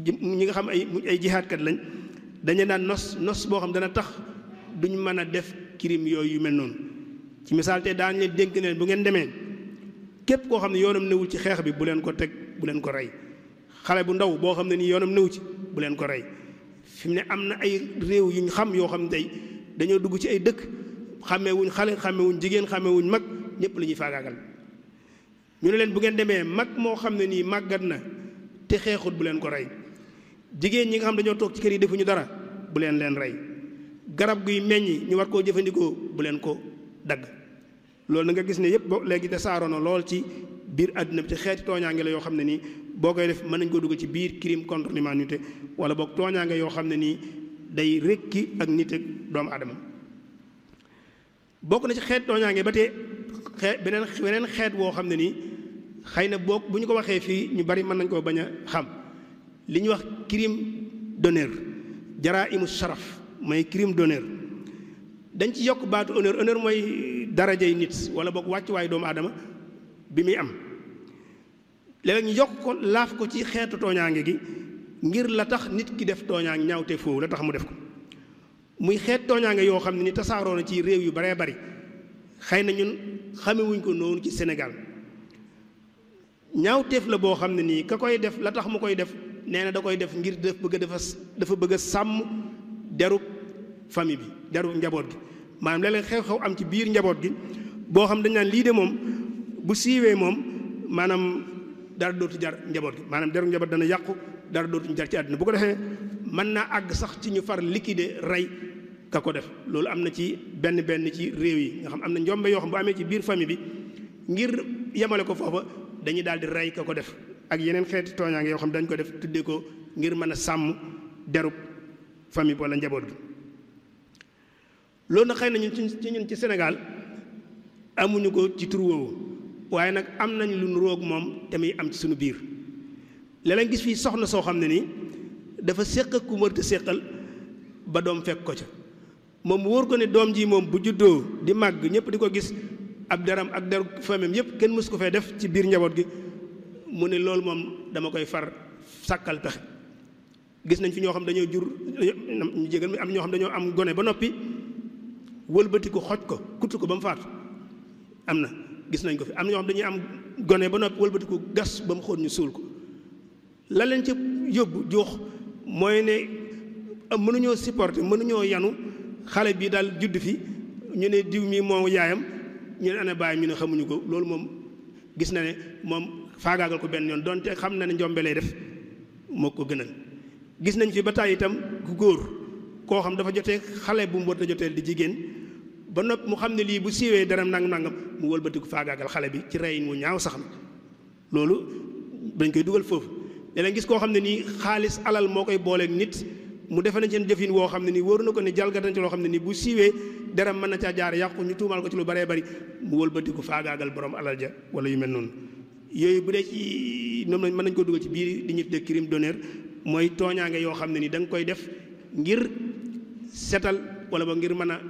ñi nga xam ay ay jihaadkat lañ dañu daan nos nos boo xam dana tax duñ mën a def crime yooyu yu mel noonu ci misaal te daañu leen dénk ne bu ngeen demee képp koo xam ne yoonam newul ci xeex bi bu leen ko teg bu leen ko rey xale bu ndaw boo xam ne nii yoonam newu ci bu leen ko rey fi mu ne am na ay réew yu ñu xam yoo xam ne tey dañoo dugg ci ay dëkk xàmmee wuñ xale xàmmee wuñ jigéen xàmmee wuñ mag ñëpp la ñuy faagaagal ñu ne leen bu ngeen demee mag moo xam ne nii màggat na te xeexut bu leen ko rey jigéen ñi nga xam dañoo toog ci kër yi defuñu dara bu leen leen rey garab guy meññi ñu war koo jëfandikoo bu leen ko dagg loolu na nga gis ne yëpp bo léegi tasaaroo na lool ci biir àddina bi ci xeeti tooñaange la yoo xam ne nii boo koy def mën nañ ko dugg ci biir crime contre l'humanité wala boog tooñaange yoo xam ne nii day rekki ak nit ak doomu aadama bokk na ci xeet tooñaange ba tey xeet beneen beneen xeet woo xam ne nii xëy na boog bu ñu ko waxee fii ñu bari mën nañ koo bañ a xam li ñuy wax crime d'honneur jaraa imu sharaf mooy crime d'honneur dañ ci yokk baatu honneur honneur mooy darajay nit wala boog wàccuwaayu doomu aadama bi muy am léeg ñu yokk ko laaf ko ci xeetu tooñaange gi ngir la tax nit ki def tooñaange ñaawte foofu la tax mu def ko muy xeet tooñaange yoo xam ne ni tasaaroo na ci réew yu baree bari xëy na ñun xamewuñ ko noonu ci Sénégal ñaawteef la boo xam ne nii ka koy def la tax mu koy def nee na da koy def ngir def bëgg dafa dafa bëgg a sàmm derub famille bi derub njaboot gi maanaam léeg-léeg xew-xew am ci biir njaboot gi boo xam dañ naan lii de moom bu siiwee moom maanaam dara dootu jar njaboot gi maanaam deru njaboot dana yàqu dara dootuñu jar ci àdduna bu ko defee mën naa àgg sax ci ñu far liquider rey ka ko def loolu am na ci benn benn ci réew yi nga xam am na njombe yoo xam bu amee ci biir famille bi ngir yemale ko foofa dañuy daal di rey ka ko def ak yeneen xeeti tooñaange yoo xam dañ ko def tuddee ko ngir mën a sàmm derub famille bi wala njaboot gi loolu nag xëy na ñun ci ñun ci Sénégal amuñu ko ci tur woowu waaye nag am nañ lu nu roog moom te muy am ci suñu biir léeg-léeg gis fii soxna soo xam ne nii dafa séq ak ku mërta séqal ba doom fekk ko ca moom wóor ko ne doom ji moom bu juddoo di màgg ñëpp di ko gis ab deram ak deru famem yëpp kenn mësu ko fee def ci biir njaboot gi mu ne loolu moom dama koy far sàkkal pexe gis nañ fi ñoo xam dañoo jur ñu jégal mi am ñoo xam dañoo am gone ba noppi wëlbati ko xoj ko kutt ko ba mu faatu am na gis nañ ko fi am na ñoo xam dañuy am gone ba noppi wëlbati ko gas ba mu xóot ñu suul ko la leen ci yóbbu jox mooy ne mënuñoo supporter mënuñoo yanu xale bii daal judd fi ñu ne diw mi moo yaayam ñu ne ana bàyyi ñu ne xamuñu ko loolu moom gis na ne moom faagaagal ko benn yoon donte xam na ne njombe lay def moo ko gënal gis nañ fi ba tàyyi itam ku góor koo xam dafa jotee xale bu mu war a jotee di jigéen ba nopp mu xam ne lii bu siiwee dara nangam nangam mu wëlbatiku faagaagal xale bi ci reyin mu ñaaw sax na loolu dañ koy dugal foofu léeg gis koo xam ne nii xaalis alal moo koy booleeg nit mu defe nañ seen jëfin woo xam ne nii wóoru na ko ne jalgat nañ ci loo xam ne nii bu siiwee dara mën na caa jaar yàqu ñu tuumaal ko ci lu baree bari mu wëlbatiku faagaagal borom alal ja wala yu mel noonu yooyu bu dee ci ñoom lañ mën nañ ko dugal ci biir di ñu tuddee crime d'honneur mooy tooñaange yoo xam ne nii da nga koy def ngir setal wala ba ngir mën a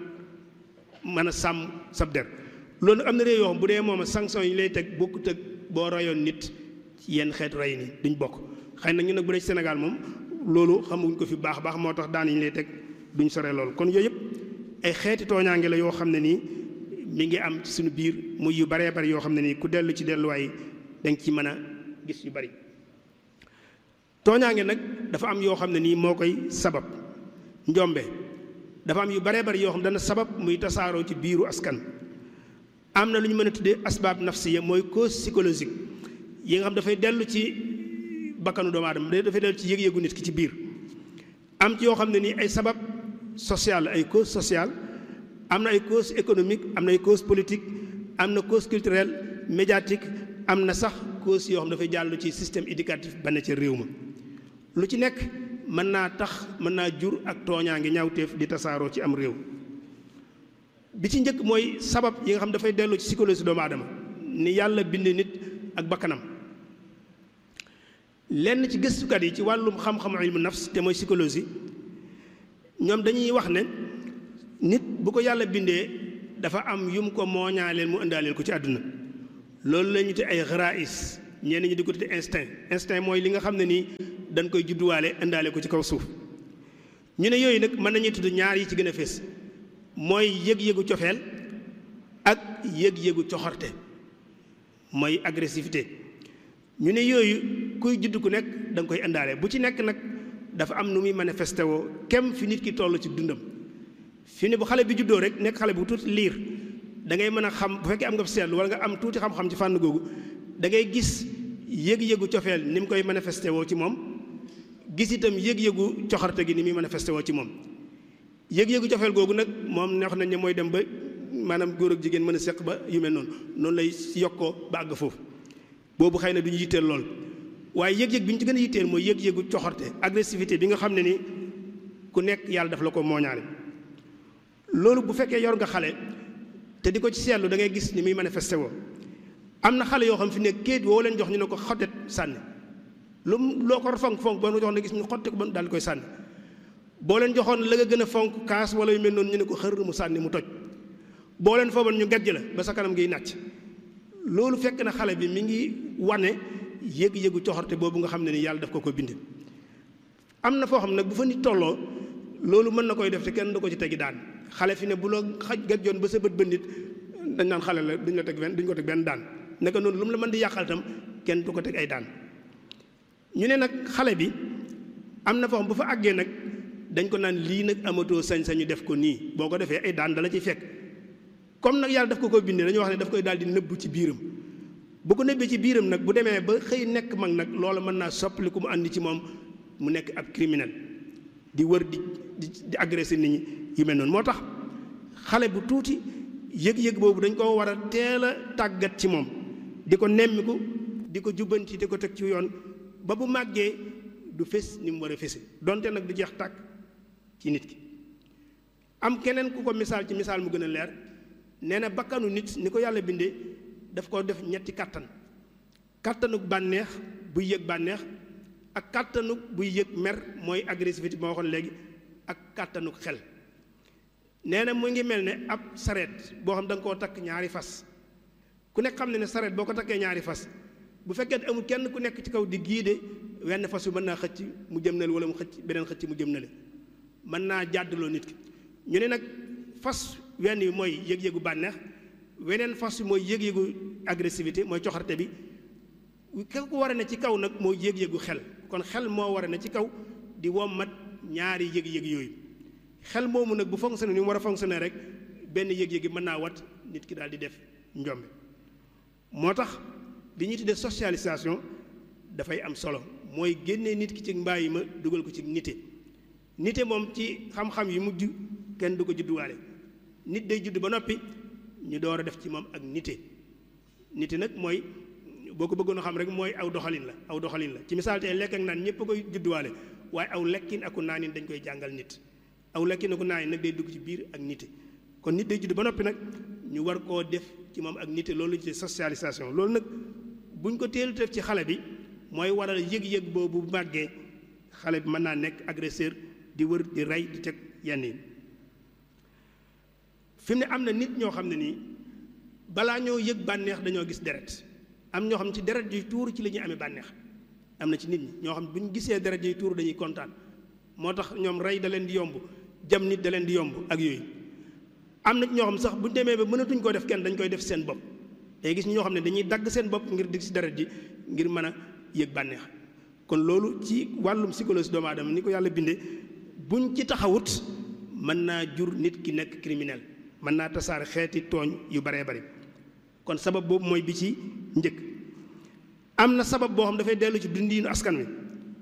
mën a sàmm sab der loolu nag am na réew yoo xam bu dee moom sanction yi lay teg bokkut ak boo royoon nit ci yenn xeetu rey ni duñ bokk xëy na ñu nag bu dee ci Sénégal moom loolu xamuñ ko fi baax baax moo tax daan yi ñu lay teg duñ sore loolu kon yooyu yëpp ay xeeti tooñaange la yoo xam ne nii mi ngi am ci suñu biir muy yu baree bari yoo xam ne nii ku dellu ci delluwaay da nga ci mën a gis yu bari tooñaange nag dafa am yoo xam ne nii moo koy sabab njombe dafa am yu baree bari yoo xam dana sabab muy tasaaroo ci biiru askan am na lu ñu mën a tuddee asbaab nafsiya mooy cause psychologique yi nga xam dafay dellu ci bakkanu doomu aadama dafay dellu ci yëg-yëgu nit ki ci biir am ci yoo xam ne nii ay sabab social ay cause sociale am na ay cause économique am na ay cause politique am na cause culturelle médiatique am na sax cause yoo xam dafay jàll ci système éducatif ba ne ca réew ma lu ci nekk mën naa tax mën naa jur ak tooñaa ngi ñaawteef di tasaaroo ci am réew bi ci njëkk mooy sabab yi nga xam dafay dellu ci psychologie doomu aadama ni yàlla bind nit ak bakkanam lenn ci gëstukat yi ci wàllum xam-xamu ilmu nafs te mooy psychologie ñoom dañuy wax ne nit bu ko yàlla bindee dafa am yum ko mooñaaleel mu indaaleel ko ci àdduna loolu la ñu te ay xaraïs ñenn ñi di ko tudde instinct instinct mooy li nga xam ne nii dañ koy judduwaale indaale ko ci kaw suuf ñu ne yooyu nag mën nañuy tudd ñaar yi ci gën a fés mooy yëg-yëgu cofeel ak yëg-yëgu coxorte mooy agressivité ñu ne yooyu kuy judd ku nekk da nga koy indaale bu ci nekk nag dafa am nu muy manifesté woo kem fi nit ki toll ci dundam fi ne bu xale bi juddoo rek nekk xale bu tuuti liir da ngay mën a xam bu fekkee am nga seetlu wala nga am tuuti xam-xam ci fànn googu da ngay gis yëg-yëgu cofeel ni mu koy manifesté woo ci moom gis itam yëg-yëgu coxarte gi ni muy manifesté woo ci moom yëg-yëgu cofeel googu nag moom neex nañ ne mooy dem ba maanaam góor ak jigéen mën a seq ba yu mel noonu noonu lay yokkoo ba àgg foofu boobu xëy na du ñu yitteel lool waaye yëg-yëg bi ñu ci gën a yitteel mooy yëg-yëgu coxarte agressivité bi nga xam ne ni ku nekk yàlla daf la ko mooñaale loolu bu fekkee yor nga xale te di ko ci seetlu da ngay gis ni muy manifesté woo am na xale yoo xam fi ne kéet woo leen jox ñu ne ko xottet sànni lu loo ko fonk fonk boo ko jox ne gis ñu xotte ko ba daal di koy sànni boo leen joxoon la nga gën a fonk kaas wala yu mel noonu ñu ne ko xër mu sànni mu toj boo leen fooban ñu gajj la ba sa kanam ngiy nàcc loolu fekk na xale bi mi ngi wane yëg-yëgu coxorte boobu nga xam ne ni yàlla daf ko ko binde am na foo xam nag bu fa nit tolloo loolu mën na koy def te kenn du ko ci tegi daan xale fi ne bu la xaj gajjoon ba sa bët ba nit dañ naan xale la duñ la teg benn duñ ko teg benn daan naka noonu lu mu la mën di yàqal tam kenn du ko teg ay daan ñu ne nag xale bi am na foo xam bu fa àggee nag dañ ko naan lii nag amatoo sañ-sañu def ko nii boo ko defee ay daan dala ci fekk comme nag yàlla daf ko ko bindee dañu wax ne daf koy daal di nëbbu ci biiram bu ko nëbbee ci biiram nag bu demee ba xëy nekk mag nag loolu mën naa soppali ku mu àndi ci moom mu nekk ab criminel di wër di di agressé nit ñi yu mel noonu moo tax xale bu tuuti yëg-yëg boobu dañ ko war a teel a tàggat ci moom di ko nemmiku di ko jubbanti di ko teg ci yoon ba bu màggee du fés ni mu war a fese donte nag du jeex tàkk ci nit ki am keneen ku ko misaal ci misaal mu gën a leer nee na bakkanu nit ni ko yàlla bindee daf ko def ñetti kàttan kàttanuk bànneex buy yëg bànneex ak kàttanuk buy yëg mer mooy agressivité bi ma waxoon léegi ak kàttanuk xel nee na mu ngi mel ne ab sareet boo xam da nga koo takk ñaari fas ku nekk xam ne ne sareet boo ko takkee ñaari fas bu fekkee amul kenn ku nekk ci kaw di giide wenn fas yu mën naa xëcc mu jëm nale wala mu xëcc beneen xëcc mu jëm nale mën naa jàddaloo nit ki ñu ne nag fas wenn yi mooy yëg-yëgu bànneex weneen fas yi mooy yëg-yëgu agressivité mooy coxarte bi ka ko war a ne ci kaw nag mooy yëg-yëgu xel kon xel moo war a ne ci kaw di wommat ñaari yëg-yëg yooyu xel moomu nag bu fonctionné ni mu war a fonctionné rek benn yëg-yëg yi mën naa wat nit ki daal di def njombe moo tax li ñuy tuddee socialisation dafay am solo mooy génnee nit ki ci mbàyyi ma dugal ko ci nite nite moom ci xam-xam yi mujj kenn du ko judduwaale nit day judd ba noppi ñu door a def ci moom ak nite nite nag mooy boo ko bëggoon a xam rek mooy aw doxalin la aw doxalin la ci misaal tey lekk ak naan ñëpp a koy judduwaale waaye aw lekkin aku naanin dañ koy jàngal nit aw lekkin aku naanin nag day dugg ci biir ak nite kon nit day judd ba noppi nag ñu war koo def ci moom ak nite loolu ci socialisation loolu nag buñ ko teel def ci xale bi mooy waral yëg-yëg boobu màggee xale bi mën naa nekk agresseur di wër di rey di teg yenn yi fi mu ne am na nit ñoo xam ne nii balaa ñoo yëg bànneex dañoo gis deret am ñoo xam ne ci deret yuy tuur ci la ñuy amee bànneex am na ci nit ñi ñoo xam ne bu ñu gisee deret yuy tuur dañuy kontaan moo tax ñoom rey da leen di yomb jam nit da leen di yomb ak yooyu am na ñoo xam sax bu ñu demee ba mënatuñ koo def kenn dañ koy def seen bopp day gis ñoo xam ne dañuy dagg seen bopp ngir dig si deret ji ngir mën a yëg bànneex kon loolu ci wàllum psychologie doomu aadama ni ko yàlla bindee buñ ci taxawut mën naa jur nit ki nekk criminel mën naa tasaare xeeti tooñ yu baree bari kon sabab boobu mooy bi ci njëkk am na sabab boo xam dafay dellu ci dundiinu askan wi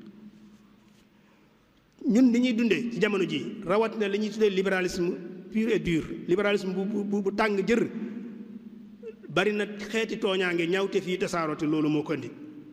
ñun li ñuy dundee ci jamono ji rawatina li ñuy tuddee libéralisme pur et dur libéralisme bu bu bu tàng jër bari na xeeti tooñaange ñaawte fii tasaaroote loolu moo ko indi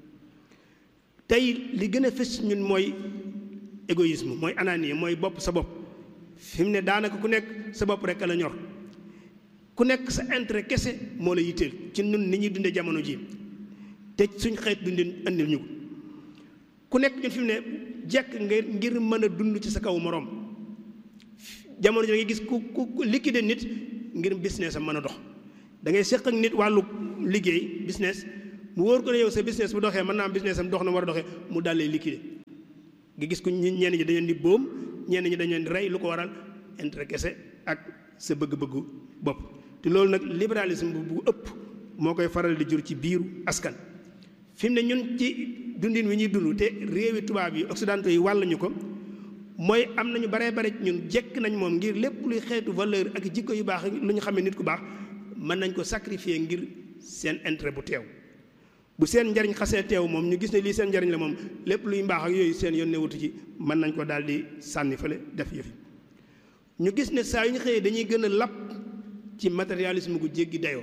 tey li gën a fës ñun mooy égoïsme mooy ananie mooy bopp sa bopp fi mu ne daanaka ku nekk sa bopp rek la ñor ku nekk sa intérêt kese moo la yitteel ci ñun ni ñuy dundee jamono ji te suñ xeet dundin andil ñu ko ku nekk ñun fi mu ne jekk ngir ngir mën a dund ci sa kaw moroom jamono ji da ngay gis ku ku liquider nit ngir business am mën a dox da ngay seq ak nit wàllu liggéey business mu wóor ko ne yow sa business bu doxee mën naa am business am dox na war a doxee mu dalee liquider nga gis ko ñenn ñi dañu leen di boom ñenn ñi dañu leen di rey lu ko waral intérêt kese ak sa bëgg-bëggu bopp te loolu nag libéralisme bu ëpp moo koy faral di jur ci biiru askan fi mu ne ñun ci dundin wi ñuy dund te réewi tubaab yi occidentaux yi wàll ñu ko mooy am nañu baree bare ñun jekk nañ moom ngir lépp luy xeetu valeur ak jikko yu baax lu ñu xamee nit ku baax mën nañ ko sacrifier ngir seen intérêt bu teew bu seen njariñ xasee teew moom ñu gis ne lii seen njariñ la moom lépp luy mbaax ak yooyu seen yoon newutu ci mën nañ ko daal di sànni fële def yëfi ñu gis ne saa yu ñu xëyee dañuy gën a lapp ci matérialisme gu jéggi dayoo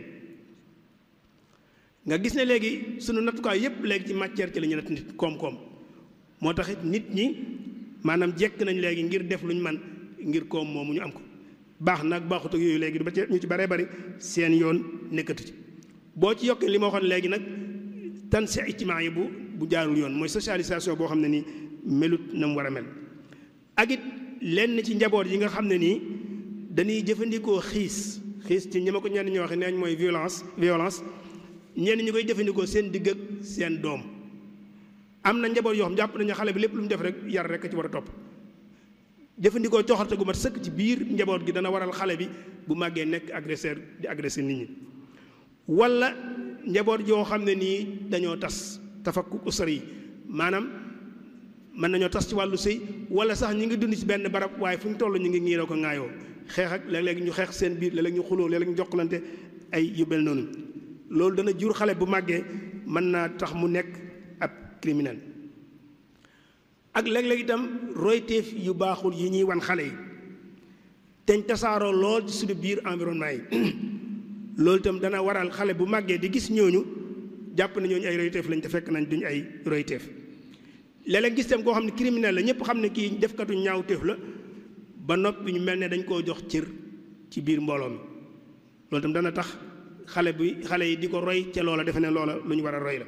nga gis ne léegi sunu nattukaay yépp léegi ci matière ci la ñu natt nit koom-koom moo tax it nit ñi maanaam jekk nañ léegi ngir def lu ñu man ngir koom moomu ñu am ko baax nag baaxut ak yooyu léegi du ba ci ñu ci baree bari seen yoon nekkatu ci boo ci yokkee li ma waxoon léegi nag tan si ijtimaa yi bu bu jaarul yoon mooy socialisation boo xam ne nii melut na mu war a mel ak it lenn ci njaboot yi nga xam ne nii dañuy jëfandikoo xiis xiis ci ñi ma ko ñenn ñi waxe neeñ mooy violence violence ñenn ñi koy jëfandikoo seen digg ak seen doom am na njaboot yoo xam jàpp nañu xale bi lépp lu mu def rek yar rek a ci war a topp jëfandikoo coxarte gu mat sëkk ci biir njaboot gi dana waral xale bi bu màggee nekk agresseur di agressé nit ñi wala njaboot yoo xam ne nii dañoo tas tafakku usar yi maanaam mën nañoo tas ci wàllu sëy wala sax ñi ngi dund ci benn barab waaye fu ñu toll ñu ngi ñiiroo ko ŋaayoo xeex ak léeg-léeg ñu xeex seen biir léeg-léeg ñu xuloo léeg-léeg ñu jokkalante ay yu mel noonu loolu dana jur xale bu màggee mën naa tax mu nekk ab criminel ak léeg-léeg itam royteef yu baaxul yi ñuy wan xale yi teñ tasaaroo lool ci suñu biir environnement yi loolu itam dana waral xale bu màggee di gis ñooñu jàpp ne ñooñu ay royteef lañ te fekk nañ duñu ay royteef léeg-léeg gis tam koo xam ne criminel la ñëpp xam ne kii defkatu ñaawteef la ba noppi ñu mel ne dañ koo jox cër ci biir mbooloo mi loolu itam dana tax xale bi xale yi di ko roy ca loola defe ne loola lu ñu war a roy la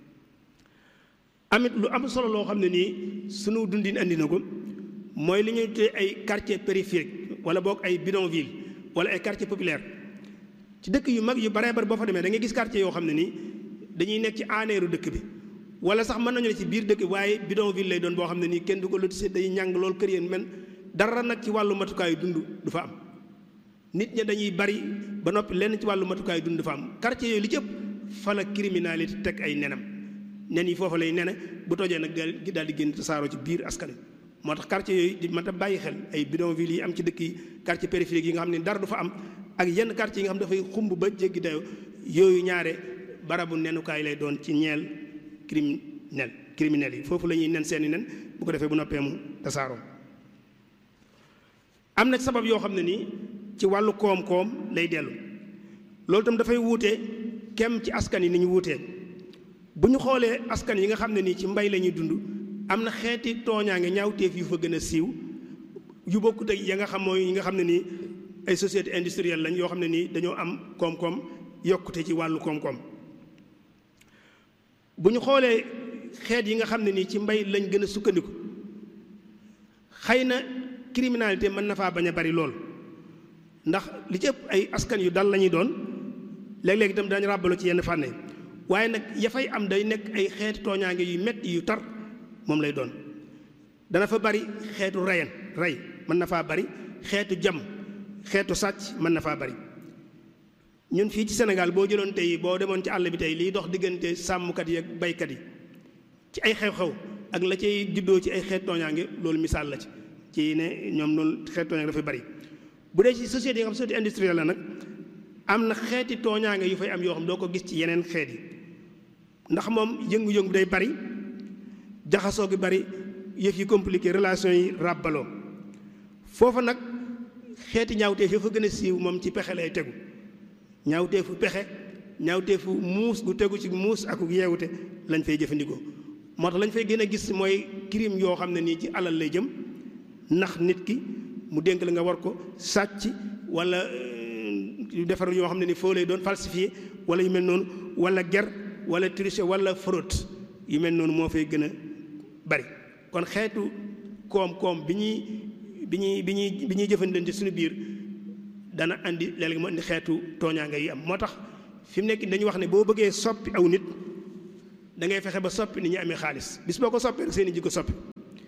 amit lu am solo loo xam ne nii sunu dundin andi na ko mooy li ñuy tuddee ay quartier périphérique wala boog ay bidonville wala ay quartier populaire ci dëkk yu mag yu baree bari boo fa demee da ngay gis quartier yoo xam ne nii dañuy nekk ci aaneeru dëkk bi wala sax mën nañu ne ci biir dëkk waaye bidonville lay doon boo xam ne nii kenn du ko lotissé day ñàng lool kër yéen men dara nag ci wàllu matukaayu dund du fa am nit ña dañuy bari ba noppi lenn ci wàllu matukaayu dund du fa am quartier yooyu li ci ëpp fa la criminalité teg ay nenam nen yi foofu lay nene bu tojee nag daal di génn tasaaroo ci biir askan wi moo tax quartier yooyu di mat a bàyyi xel ay bidonville yi am ci dëkk yi quartier périphérique yi nga xam ne dara du fa am ak yenn quartier yi nga xam dafay xumb ba jéggi dayo yooyu ñaare barabu nenukaay lay doon ci ñeel criminel criminel yi foofu la ñuy nen seeni nen bu ko defee bu noppee mu tasaaroo am na sabab yoo xam ne nii ci wàllu koom-koom lay dellu loolu itam dafay wuute kem ci askan yi ni ñu wuutee bu ñu xoolee askan yi nga xam ne nii ci mbay la ñuy dund am na xeeti tooñaange ñaawteef yu fa gën a siiw yu bokkut ak ya nga xam mooy yi nga xam ne nii ay société industrielle lañ yoo xam ne nii dañoo am koom-koom yokkute ci wàllu koom-koom bu ñu xoolee xeet yi nga xam ne nii ci mbay lañ gën a sukkandiku xëy na criminalité mën na faa bañ a bari lool ndax li ci ëpp ay askan yu dal la ñuy doon léeg-léeg itam dañu ràbbaloo ci yenn fànn yi waaye nag ya fay am day nekk ay xeeti tooñaange yu metti yu tar moom lay doon dana fa bari xeetu reyen rey mën na faa bari xeetu jam xeetu sàcc mën na faa bari ñun fii ci Sénégal boo jëloon tey boo demoon ci àll bi tey liy dox diggante sàmmkat yi ak baykat yi ci ay xew-xew ak la cay juddoo ci ay xeet tooñaange loolu misaal la ci ci ne ñoom loolu xeet tooñaange dafay bari bu dee ci société yi nga xam société industrielle la nag am na xeeti tooñaange yu fay am yoo xam doo ko gis ci yeneen xeet yi ndax moom yëngu-yëngu day bari jaxasoo gi bari yëf yi compliqué relation yi ràbbaloo foofa nag xeeti ñaawteef yoo fa gën a siiw moom ci pexe lay tegu ñaawteefu pexe ñaawteefu muus gu tegu ci muus ak yeewute lañ fay jëfandikoo moo tax lañ fay gën a gis mooy crime yoo xam ne nii ci alal lay jëm ndax nit ki mu dénk la nga war ko sàcc wala defar yoo xam ne ni foo lay doon falsifié wala yu mel noonu wala ger wala tricher wala fraude yu mel noonu moo fay gën a bari kon xeetu koom-koom bi ñuy bi ñuy bi ñuy bi ñuy jëfandikoo ci suñu biir dana andi léeg-léeg mu andi xeetu tooñaanga yi am moo tax fi mu nekk dañuy wax ne boo bëggee soppi aw nit da ngay fexe ba soppi ni ñu amee xaalis bis boo ko soppee rek seen i jikko soppi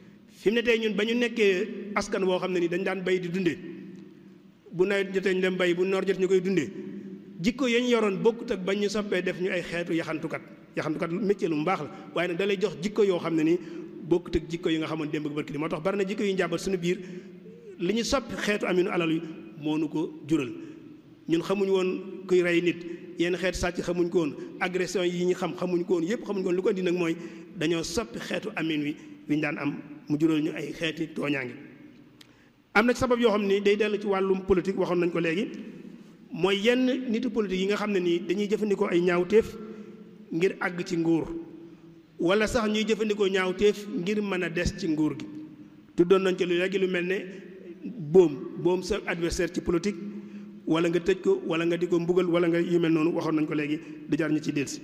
fi mu ne tey ñun ba ñu nekkee askan woo xam ne ni dañ daan bay di dundee bu nawet jotee ñu dem bay bu noor jot ñu koy dundee jikko yañ yoroon bokkut ak bañ ñu soppee def ñu ay xeetu yaxantukat yaxantukat métier lu mu baax la waaye nag da lay jox jikko yoo xam ne ni bokkut ak jikko yi nga xamoon démb ak barki di moo tax bari na jikko yu njàmbat suñu biir li ñu soppi xeetu aminu alal yi moo nu ko jural ñun xamuñ woon kuy rey nit yenn xeetu sàcc xamuñ ko woon agression yi ñu xam xamuñ ko woon yépp xamuñ ko woon lu ko indi nag mooy dañoo soppi xeetu amin wi wi ñu daan am mu jural ñu ay xeeti tooñaange am na sabab yoo xam ni day dellu ci wàllum politique waxoon nañ ko léegi mooy yenn nitu politique yi nga xam ne nii dañuy jëfandikoo ay ñaawteef ngir àgg ci nguur wala sax ñuy jëfandikoo ñaawteef ngir mën a des ci nguur gi tuddoon nañ ci lu léegi lu mel ne boom boom sa adversaire ci politique wala nga tëj ko wala nga di ko mbugal wala nga yu mel noonu waxoon nañ ko léegi du jar ñu ci delsi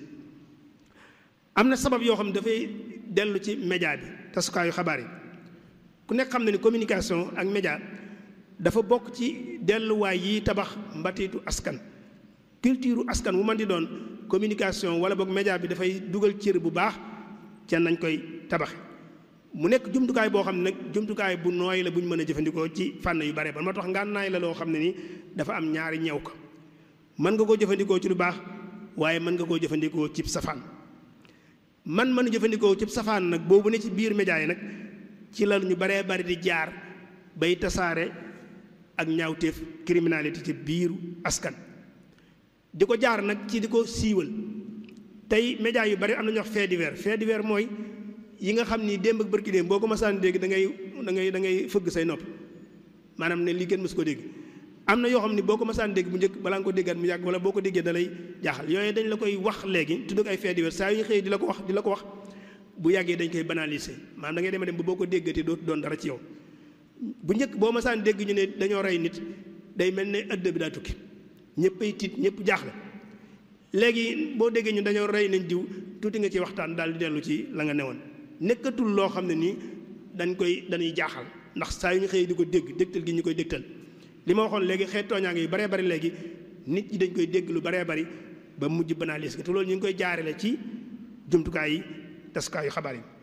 am na sabab yoo xam ne dafay dellu ci média bi tasukaayu xabaar yi ku nekk xam ne ni communication ak média dafa bokk ci delluwaay yi tabax mbatiitu askan culture askan wu man di doon communication wala boog média bi dafay dugal cër bu baax ca nañ koy tabaxe mu nekk jumtukaay boo xam ne nag jumtukaay bu nooy la bu ñu mën a jëfandikoo ci fànn yu bare ba moo tax ngànnaay la loo xam ne ni dafa am ñaari ñew ko mën nga koo jëfandikoo ci lu baax waaye mën nga koo jëfandikoo cib safaan man mën a jëfandikoo cib safaan nag boobu ne ci biir média yi nag ci la ñu baree bari di jaar bay tasaare ak ñaawteef criminalité ci biiru askan di ko jaar nag ci di ko siiwal tey média yu bari am na ñuy wax fait divers fait divers mooy yi nga xam ni démb ak bërki démb boo ko masaan dégg da ngay da ngay da ngay fëgg say nopp maanaam ne lii kenn mësu ko dégg am na yoo xam ni boo ko masaan dégg bu njëkk balaa nga ko déggaat mu yàgg wala boo ko déggee da lay jaaxal yooyu dañ la koy wax léegi tudd ay fait divers saa yu ñu xëyee di la ko wax di la ko wax bu yàggee dañ koy banaliser maanaam da ngay dem dem ba boo ko déggatee dootu doon dara ci yow bu njëkk boo masaan dégg ñu ne dañoo rey nit day mel ne ëdd bi daa tukki ñëpp ay tiit ñëpp jaaxle léegi boo déggee ñu dañoo rey nañ diw tuuti nga ci waxtaan daal di dellu ci la nga newoon nekkatul loo xam ne nii dañ koy dañuy jaaxal ndax saa yu ñu xëyee di ko dégg dégtal gi ñu koy dégtal li ma waxoon léegi xeet tooñaa ngi yu baree bari léegi nit ñi dañ koy dégg lu baree bari ba mujj banalise te loolu ñu ngi koy jaarale ci jumtukaay yi tasukaayu xabaar yi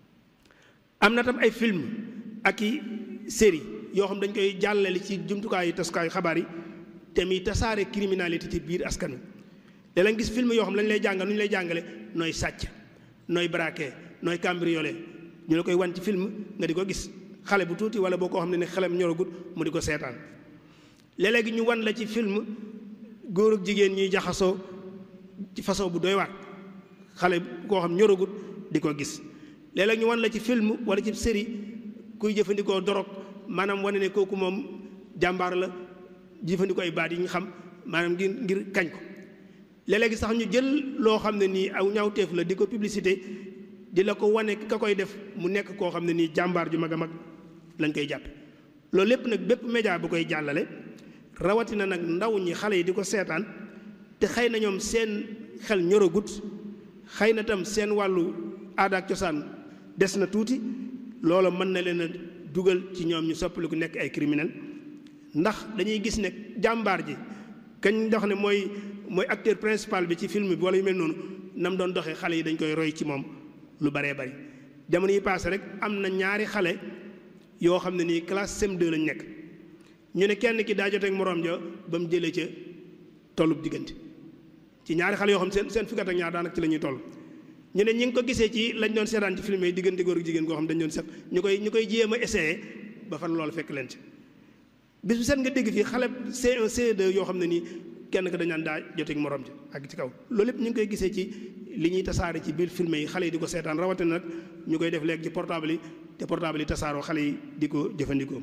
am na tam ay film ak i série yoo xam dañ koy jàllale ci jumtukaayu tasukaayu xabaar yi te muy tasaare criminalité ci biir askan wi da la gis film yoo xam lañ lay jàngal nu ñu lay jàngale nooy sàcc nooy braqué nooy cambriolé ñu la koy wan ci film nga di ko gis xale bu tuuti wala boo koo xam ne ne xelam ñoragut mu di ko seetaan léeg-léegi ñu wan la ci film góor ak jigéen ñuy jaxasoo ci façon bu doy waat xale koo xam ñoragut di ko gis léeg-léeg ñu wan la ci film wala ci série kuy jëfandikoo dorog maanaam wane ne kooku moom jàmbaar la jëfandikoo ay baat yi ñu xam maanaam ngir ngir kañ ko léeg-léegi sax ñu jël loo xam ne nii aw ñaawteef la di ko publicité di la ko wane ka koy def mu nekk koo xam ne nii jàmbaar ju mag a mag lañ koy jàppe loolu lépp nag bépp média bu koy jàllale rawatina nag ndaw ñi xale yi di ko seetaan te xëy na ñoom seen xel ñoragut xëy na tam seen wàllu aada ak cosaan des na tuuti loola mën na leen a dugal ci ñoom ñu soppaliku nekk ay criminel ndax dañuy gis ne jàmbaar ji kañ dox ne mooy mooy acteur principal bi ci film bi wala yu mel noonu nam doon doxee xale yi dañ koy roy ci moom lu baree bari jamono yi paase rek am na ñaari xale yoo xam ne nii classe CM2 lañ nekk ñu ne kenn ki daa joteeg moroom ja ba mu jëlee ca tollub diggante ci ñaari xale yoo xam seen seen fukkat ak ñaar daanaka ci la ñuy toll ñu ne ñi ngi ko gisee ci lañ doon seetaan ci film yi diggante góor ak jigéen goo xam dañ doon set ñu koy ñu koy jéem a essayé ba fan loolu fekk leen ci bis bu set nga dégg fii xale C1 C2 yoo xam ne nii kenn ka dañ naan daa joteeg morom ji ak ci kaw loolu lépp ñu ngi koy gisee ci li ñuy tasaare ci biir film yi xale yi di ko seetaan rawatina nag ñu koy def léegi ci portable yi te portable yi tasaaroo xale yi di ko jëfandikoo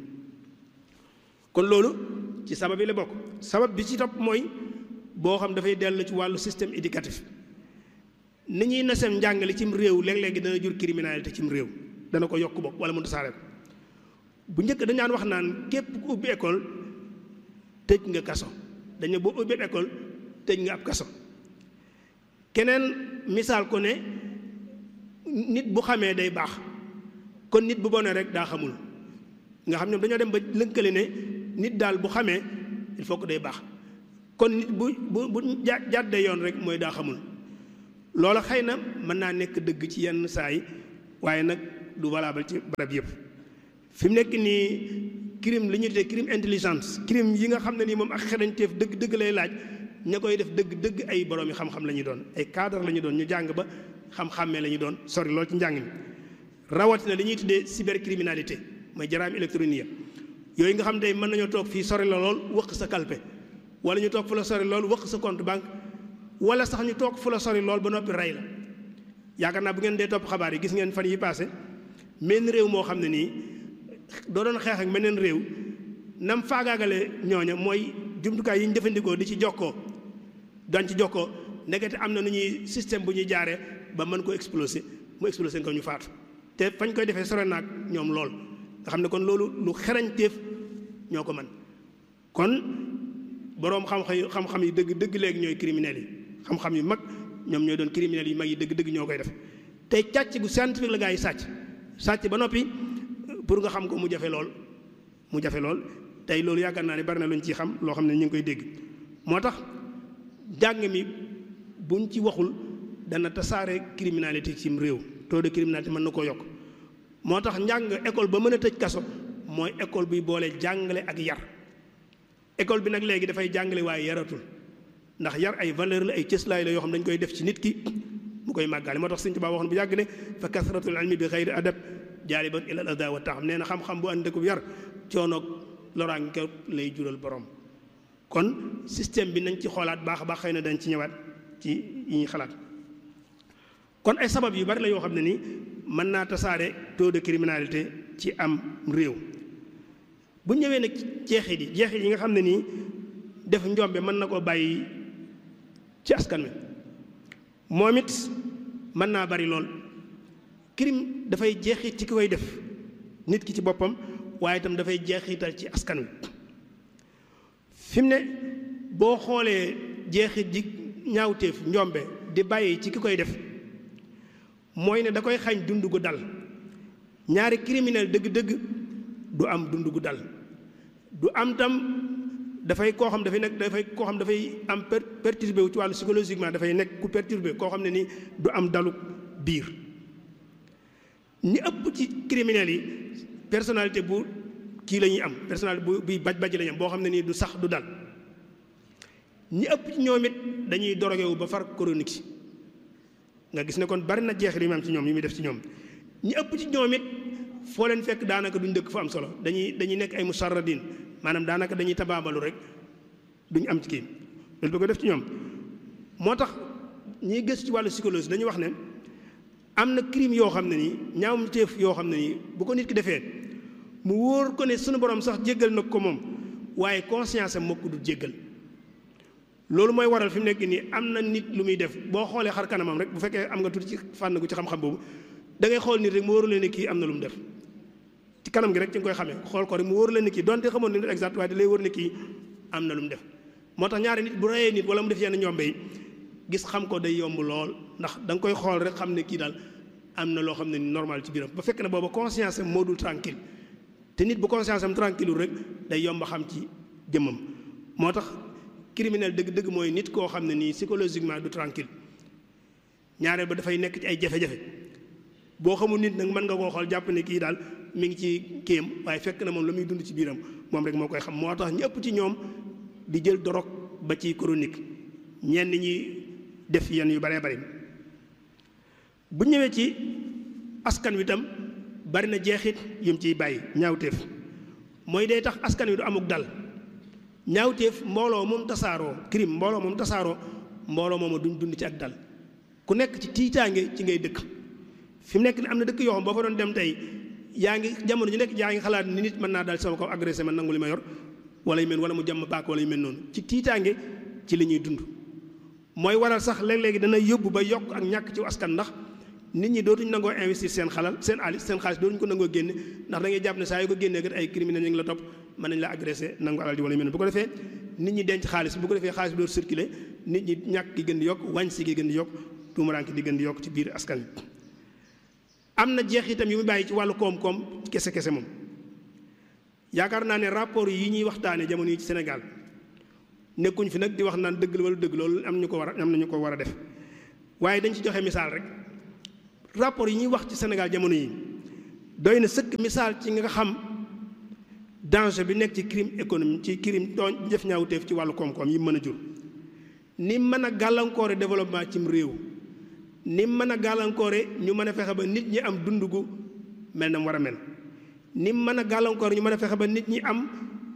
kon loolu ci sabab yi la bokk sabab bi ci topp mooy boo xam dafay dellu ci wàllu système éducatif ni ñuy nasem njàngale cim réew léeg-léegi dana jur criminalité cim réew dana ko yokk bokk wala mu tasaare ko bu njëkk dañ daan wax naan képp ku ubbi école tëj nga kaso dañu boo ubbi école tëj nga ab kaso keneen misaal ko ne nit bu xamee day baax kon nit bu bonee rek daa xamul nga xam ñoom dañoo dem ba lënkale ne nit daal bu xamee il faut que day baax kon nit bu bu bu jàddee yoon rek mooy daa xamul loola xëy na mën naa nekk dëgg ci yenn saa yi waaye nag du valable ci barab yëpp fi mu nekk nii crime li ñuy tuddee crime intelligence crime yi nga xam ne nii moom ak xereñteef dëgg dëgg lay laaj ña koy def dëgg dëgg ay borom yi xam-xam la ñuy doon ay cadre la ñu doon ñu jàng ba xam-xàmmee la ñu doon sori lool ci njàng mi rawatina li ñuy tuddee cybercriminalité mooy jaraam électronique yooyu nga xam tey mën nañoo toog fii sori la lool wëq sa kalpe wala ñu toog fu la sori lool wëq sa compte banque wala sax ñu toog fu la sori lool ba noppi rey la yaakaar naa bu ngeen dee topp xabaar yi gis ngeen fan yi passé menn réew moo xam ne nii doo doon xeex ak meneen réew nam faagaagale ñooña mooy jumtukaay yi ñu jëfandikoo di ci jokkoo doon ci jokkoo ndekete am na nu ñuy système bu ñuy jaaree ba mën ko exploser mu exploser ko ñu faatu te fañ koy defee sore naag ñoom lool nga xam ne kon loolu lu xerañteef ñoo ko mën kon boroom xam-xam xam-xam yi dëgg dëgg léegi ñooy criminels yi xam-xam yu mag ñoom ñooy doon criminels yu mag yi dëgg dëgg ñoo koy def tey càcc gu scientifique la gaa yi sàcc sàcc ba noppi pour nga xam ko mu jafe lool mu jafe lool tey loolu yaakaar naa ne bari na lu ñu ciy xam loo xam ne ñu ngi koy dégg moo tax jàng mi buñ ci waxul dana tasaare criminalité ci réew taux de criminalité mën na koo yokk moo tax njàng école ba mën a tëj kaso mooy école buy boole jàngale ak yar école bi nag léegi dafay jàngale waaye yaratul ndax yar ay valeur la ay cëslaay la yoo xam dañ koy def ci nit ki mu koy màggaale moo tax Sëñ Tuubaa waxoon bu yàgg ne fa kasratul ilmi bi xayri adab jaaliban ilal ada wa taxam nee na xam-xam bu ànd ak yar coonoog loraange ko lay jural borom kon système bi nañ ci xoolaat baax a baax xëy na dañ ci ñëwaat ci yi ñuy xalaat kon ay sabab yu bari la yoo xam ne ni mën naa tasaare taux de criminalité ci am réew bu ñëwee nag jeexit yi jeexit yi nga xam ne nii def njombe mën na koo bàyyi ci askan wi moom it mën naa bari lool crime dafay jeexit ci ki koy def nit ki ci boppam waaye itam dafay jeexital ci askan wi fi mu ne boo xoolee jeexit ji ñaawteef njombe di bàyyi ci ki koy def mooy ne da koy xañ dund gu dal ñaari criminel dëgg-dëgg du am dund gu dal du am tam dafay koo xam dafay nekk dafay koo xam dafay am perturbé wu ci wàllu psychologiquement dafay nekk ku perturbé koo xam ne ni du am dalu biir ñi ëpp ci criminels yi personnalité bu kii la ñuy am personnalité bu bi baj baj la ñuy am boo xam ne nii du sax du dal ñi ëpp ci ñoom it dañuy doroge wu ba far chronique si nga gis ne kon bari na jeexit yi mu am ci ñoom yi muy def ci ñoom ñi ëpp ci ñoom it foo leen fekk daanaka duñ dëkk fa am solo dañuy dañuy nekk ay musarradin maanaam daanaka dañuy tabaabalu rek duñ am ci kii loolu du ko def ci ñoom moo tax ñiy gëstu ci wàllu psychologie dañuy wax ne am na crime yoo xam ne nii ñaawum teef yoo xam ne nii bu ko nit ki defee mu wóor ko ne sunu borom sax jéggal na ko moom waaye conscience am moo ko du jéggal loolu mooy waral fi mu nekk nii am na nit lu muy def boo xoolee xar kanamam rek bu fekkee am nga tuuti ci fànn gu ci xam-xam boobu da ngay xool nit rek mu wóoru leen ne kii am na lu mu def ci kanam gi rek ci nga koy xamee xool ko rek mu wóoru leen ne kii donte xamoon ne exact waaye da lay wóor ne kii am na lu mu def moo tax ñaari nit bu reyee nit wala mu def yenn ñombe yi gis xam ko day yomb lool ndax da nga koy xool rek xam ne kii daal am na loo xam ne normal ci biiram ba fekk na booba conscience am moo dul tranquille te nit bu conscience am tranquille rek day yomb xam ci jëmmam moo tax criminel dëgg-dëgg mooy nit koo xam ne nii psychologiquement du tranquille ñaareel ba dafay nekk ci ay jafe-jafe boo xamul nit nag mën nga koo xool jàpp ne kii daal mi ngi ci kéem waaye fekk na moom la muy dund ci biiram moom rek moo koy xam moo tax ñëpp ci ñoom di jël dorog ba ci chronique ñenn ñi def yenn yu baree bari bu ñëwee ci askan wi tam bari na jeexit yum ciy bàyyi ñaawteef mooy day tax askan wi du amuk dal ñaawteef mbooloo moom tasaaroo crime mbooloo moom tasaaroo mbooloo moom duñ dund ci ak dal ku nekk ci tiitaange ci ngay dëkk fi mu nekk ni am na dëkk yoo xam boo fa doon dem tey yaa ngi jamono ji nekk yaa ngi xalaat ni nit mën naa daal sama kaw agressé man nangu li ma yor wala yu mel wala mu jàmm baak wala yu mel noonu ci tiitaange ci li ñuy dund mooy waral sax léeg-léegi dana yóbbu ba yokk ak ñàkk ci askan ndax nit ñi dootuñ nangoo investir seen xalal seen alis seen xaalis dootuñ ko nangoo génne ndax da ngay jàpp ne saa yu ko génnee kat ay criminels ñu ngi la topp mën nañ la agressé nangu alal ji wala yu mel bu ko defee nit ñi denc xaalis bu ko defee xaalis bi dootu circulé nit ñi ñàkk gi gën di yokk wàññi gi gën di yokk tuumaraanke di gën di yokk ci biir askan wi am na jeex itam yu mu bàyyi ci wàllu koom-koom kese kese moom yaakaar naa ne rapport yi ñuy waxtaane jamono yi ci Sénégal nekkuñ fi nag di wax naan dëgg la wala dëgg loolu am ñu ko war a am na ñu ko war a def waaye dañ ci joxe misaal rek rapport yi ñuy wax ci Sénégal jamono yi doy na sëkk misaal ci nga xam danger bi nekk ci crime économique ci crime tooñ jëf ñaawteef ci wàllu koom-koom yi mën a jur ni mën a gàllankoore développement cim réew ni mën a gàllankoore ñu mën a fexe ba nit ñi am dund gu mel na mu war a mel ni mën a gàllankoore ñu mën a fexe ba nit ñi am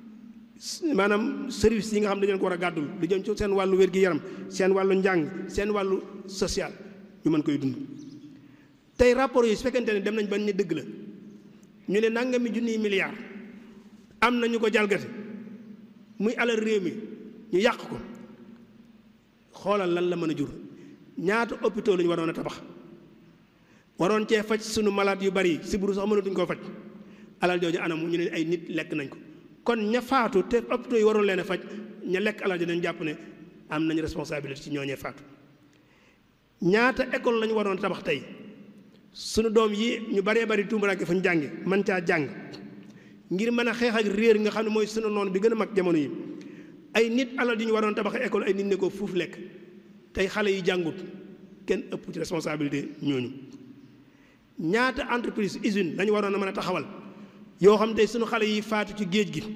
maanaam service yi nga xam ne dañu ko war a gàddul lu jëm ci seen wàllu wér-gi-yaram seen wàllu njàng seen wàllu social ñu mën koy dund tey rapport yi su fekkente ne dem nañ ba ni dëgg la ñu ne nangami junniy milliards am na ñu ko jalgati muy alal réew mi ñu yàq ko xoolal lan la mën a jur ñaata hôpitaux la ñu waroon a tabax waroon cee faj sunu malade yu bari sibiru sax mënatuñ koo faj alal jooju anamu ñu ne ay nit lekk nañ ko kon ña faatu te hôpitaux yi waroon leen a faj ña lekk alal ji dañ jàpp ne am nañ responsabilité ci ñooñee faatu ñaata école la ñu waroon a tabax tey sunu doom yi ñu baree bari tuumaraake fa ñu jànge man caa jàng ngir mën a xeex ak réer nga xam ne mooy sunu noonu bi gën a mag jamono yi ay nit alal yu ñu waroon tabax école ay nit ne ko fuuf lekk tey xale yi jàngut kenn ëpp ci responsabilité ñooñu ñaata entreprise usine lañu waroon a mën a taxawal yoo xam tey sunu xale yi faatu ci géej gi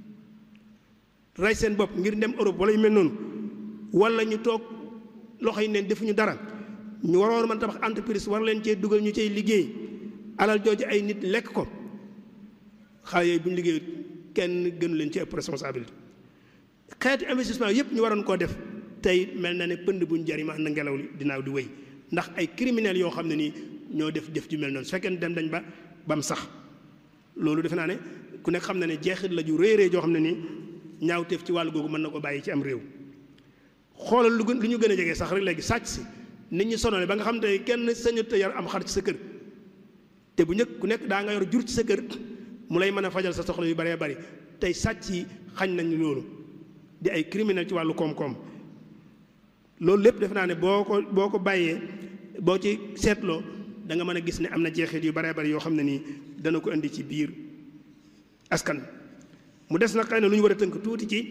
rey seen bopp ngir dem Europe wala yu mel noonu wala ñu toog loxo yi neen defuñu dara ñu waroon a mën a tabax entreprise war leen cee dugal ñu cay liggéey alal jooju ay nit lekk ko xale yooyu bu ñu liggéey kenn gënu leen ci ëpp responsabilité xeeti investissement yëpp ñu waroon koo def tey mel na ne pënd buñ jariñ ma ànd ngelaw li dinaaw di wéy ndax ay criminels yoo xam ne nii ñoo def def ju mel noonu su fekkee dem dañ ba bam sax loolu defe naa ne ku nekk xam na ne jeexit la ju rëy rëy joo xam ne nii ñaawteef ci wàllu googu mën na ko bàyyi ci am réew xoolal lu gën lu ñu gën a jege sax rek léegi sàcc si nit ñi sonale ba nga xam te kenn sañut a yar am xar ci sa kër te bu njëkk ku nekk daa nga yor jur ci sa kër mu lay mën a fajal sa soxla yu bëree bëri tey sàcc yi xañ nañ loolu di ay criminel ci wàllu koom-koom loolu lépp def naa ne boo ko boo ko bàyyee boo ci seetloo da nga mën a gis ne am na jeexit yu baree bari yoo xam ne nii dana ko indi ci biir askan mu des nag xëy na lu ñu war a tënk tuuti ci